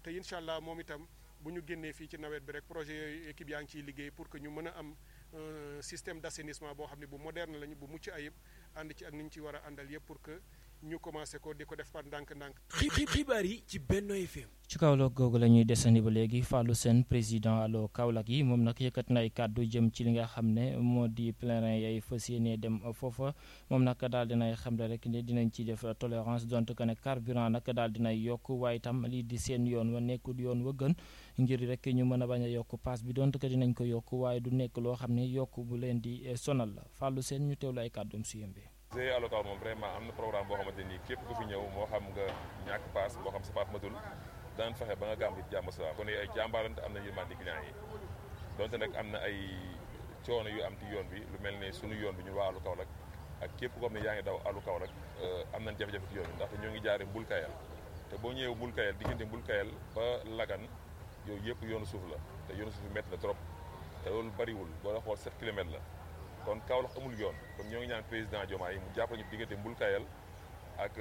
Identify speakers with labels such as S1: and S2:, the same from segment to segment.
S1: te incha allah moom itam bu ñu génnee fii ci nawet bi rek projet yooyu équipe yaa ngi ciy liggéey pour que ñu mën a am système d' assainissement boo xam ne bu moderne lañu bu mucc ayib ànd ci ak ni ñu ci war a àndal yëpp pour que ñu commencé ko di ko def par ndànk-ndànk.
S2: xibaar yi ci Benno FM.
S3: ci Kaolack googu la ñuy desandi ba léegi Fallou Sène président allo Kaolack yi moom nag yëkkat na ay kàddu jëm ci li nga xam ne moo di pèlerin yay fas yéene dem foofa moom nag daal dinay xam ne rek ne dinañ ci def tolérance donte que ne carburant nag daal dinay yokk waaye itam lii di seen yoon wa nekkul yoon wa gën ngir rek ñu mën a bañ a yokk paas bi donte que dinañ ko yokk waaye du nekk loo xam ne yokk bu leen di sonal la Fallou Sène ñu teewlu ay kàddum su yëmbee
S4: GIE Allo Kaolack moom vraiment am na programme boo xamante ni képp ku fi ñëw moo xam nga ñàkk paas moo xam sa paas matul daan fexe ba nga gàmm ci jàmm salaam kon ay jàmbaarante am na yërmande client yi donte nag am na ay coono yu am ci yoon bi lu mel ne sunu yoon bi ñu waa Allo Kaolack ak képp koo xam ne yaa ngi daw Allo Kaolack am nañ jafe-jafe ci yoon bi ndaxte ñoo ngi jaare mbul kayal te boo ñëwee mbul kayal diggante mbul kayal ba lagan yooyu yëpp yoonu suuf la te yoonu suuf bi métti na trop te loolu bariwul boo la xool 7 kilomètres la kon Kaolack amul yoon kon ñoo ngi ñaan président Diomaye mu jàppale ñu diggante mbul kayal ak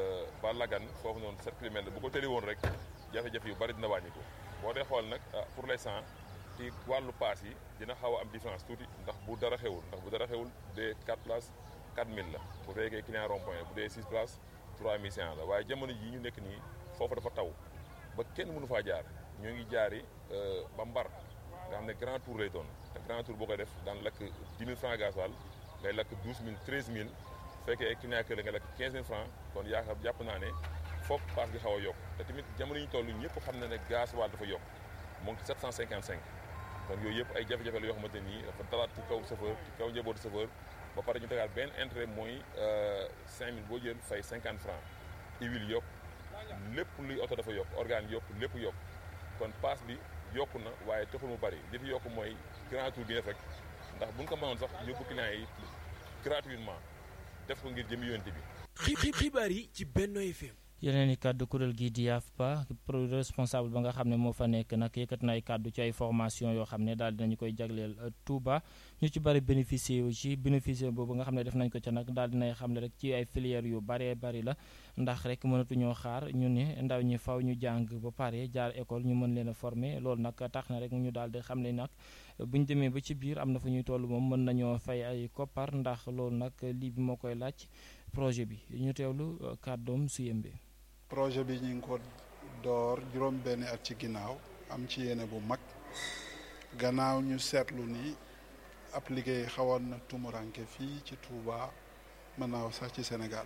S4: ba lagan foofu noonu 7 kilomètres bu ko tëli woon rek jafe-jafe yu bari dina wàññi ko boo dee xool nag pour l'instant ci wàllu paas yi dina xaw a am différence tuuti ndax bu dara xewul ndax bu dara xewul bu dee 4 places 4000 la bu fekkee client rond point bu dee 6 places 3500 la waaye jamono ji ñu nekk nii foofu dafa taw ba kenn mënu faa jaar ñoo ngi jaari ba mbar nga xam ne grand tour lay doon te grand tour boo koy def daan lakk 10 000 francs gasoil ngay lakk 12 000 13 000 fekkee client kër la nga lakk 15 000 francs kon yaakaar jàpp naa ne foog paas gi xaw a yokk te tamit jamono yi ñu toll ñëpp xam na ne gasoil dafa yokk mu ngi 755 kon yooyu yëpp ay jafe-jafe la yoo xamante nii dafa dalaat ci kaw chauffeur ci kaw njabootu chauffeur ba pare ñu tegaat benn intérêt mooy 5000 boo jël fay 50 francs huile yokk lépp luy oto dafa yokk organe yokk lépp yokk kon paas bi yokku na waaye taxul mu bari li fi yokk mooy grand tour bi def rek ndax bu ñu ko mënoon sax yóbbu client yi gratuitement def ko ngir jëmi yonte bi.
S2: xibaar yi ci Benno FM.
S3: yeneen i kàddu kuréel gii di YAFPA responsable ba nga xam ne moo fa nekk nag yëkkat na ay kàddu ci ay formation yoo xam ne daal dinañu koy jagleel Touba ñu ci bari bénéficier wu ci bénéficier boobu nga xam ne def nañ ko ca nag daal dinay xam ne rek ci ay filières yu baree bari la ndax rek mënatuñoo xaar ñu ne ndaw ñi faw ñu jàng ba pare jaar école ñu mën leen a former loolu nag tax na rek ñu daal di xam ne nag bu ñu demee ba ci biir am na fu ñuy toll moom mën nañoo fay ay koppar ndax loolu nag lii bi moo koy laaj projet bi ñu teewlu kàddoom su yëmbee
S5: projet bi ñu ngi ko door juróom benn at ci ginnaaw am ci yéene bu mag gannaaw ñu seetlu ni ab liggéey xawoon na tumuranke fii ci Touba mën naa wax sax ci Sénégal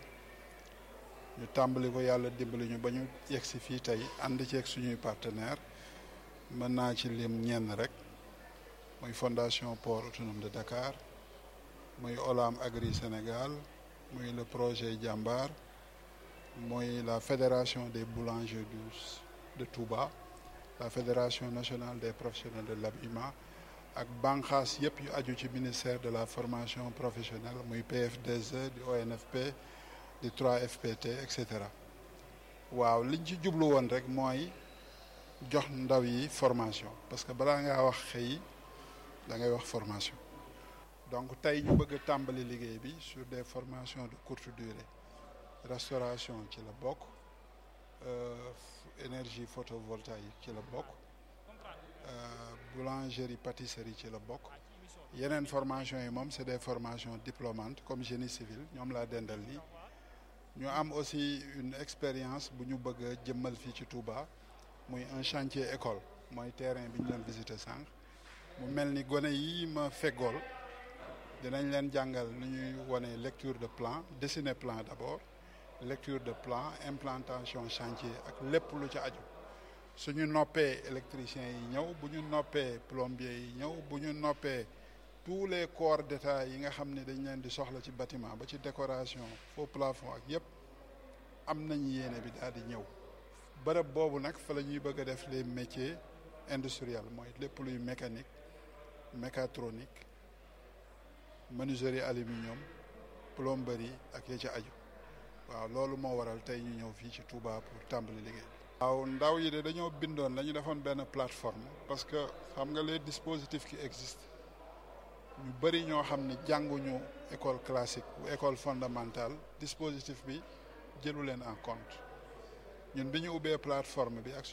S5: ñu tàmbali ko yàlla dimbali ñu ba ñu yegg si fii tey ànd ceeg suñuy partenaire mën naa ci lim ñenn rek muy fondation port autonome de Dakar muy Olam Agri Sénégal muy le projet Jambar mooy la fédération des boulangers de Touba la fédération nationale des professionnels de l'habillement ak banqaas yëpp yu aju ci ministère de la formation professionnelle muy PF2E di ONFP di 3FPT et cetera waaw liñ ci jublu woon rek mooy jox ndaw yi formation parce que balaa ngaa wax xëy da ngay wax formation donc tey ñu bëgg a tàmbali liggéey bi sur des formations de courte durée restauration ci la bokk énergie photovoltaïque ci la bokk boulangerie pâtisserie ci la bokk yeneen formation yi moom c'est des formations diplômantes comme génie civil ñoom laa dendal nii ñu am aussi une expérience bu ñu bëgg a jëmmal fii ci Touba muy un chantier école mooy terrain bi ñu doon visiter sànq mu mel ni gone yi ma feggool dinañ leen jàngal ni ñuy wone lecture de plan dessiner plan d'abord lecture de plan implantation chantier ak lépp lu ci aju suñu noppee électriciens yi ñëw bu ñu noppee plombier yi ñëw bu ñu noppee tous les corps d'état yi nga xam ne dañ leen di soxla ci bâtiment ba ci décoration faux plafond ak yépp am nañ yéene bi daal di ñëw bërëb boobu nag fa la ñuy bëgg a def les métiers industriels mooy lépp luy mécanique mécatronique menuiserie aluminium plomberie ak ya ci aju waaw loolu moo waral tey ñu ñëw fii ci Touba pour tàmbali liggéey waaw ndaw yi de dañoo bindoon dañu defoon benn plateforme parce que xam nga les dispositifs qui existent ñu bëri ñoo xam ne jànguñu école classique ou école fondamentale dispositif bi jëlu leen en compte ñun bi ñu ubbee plateforme bi ak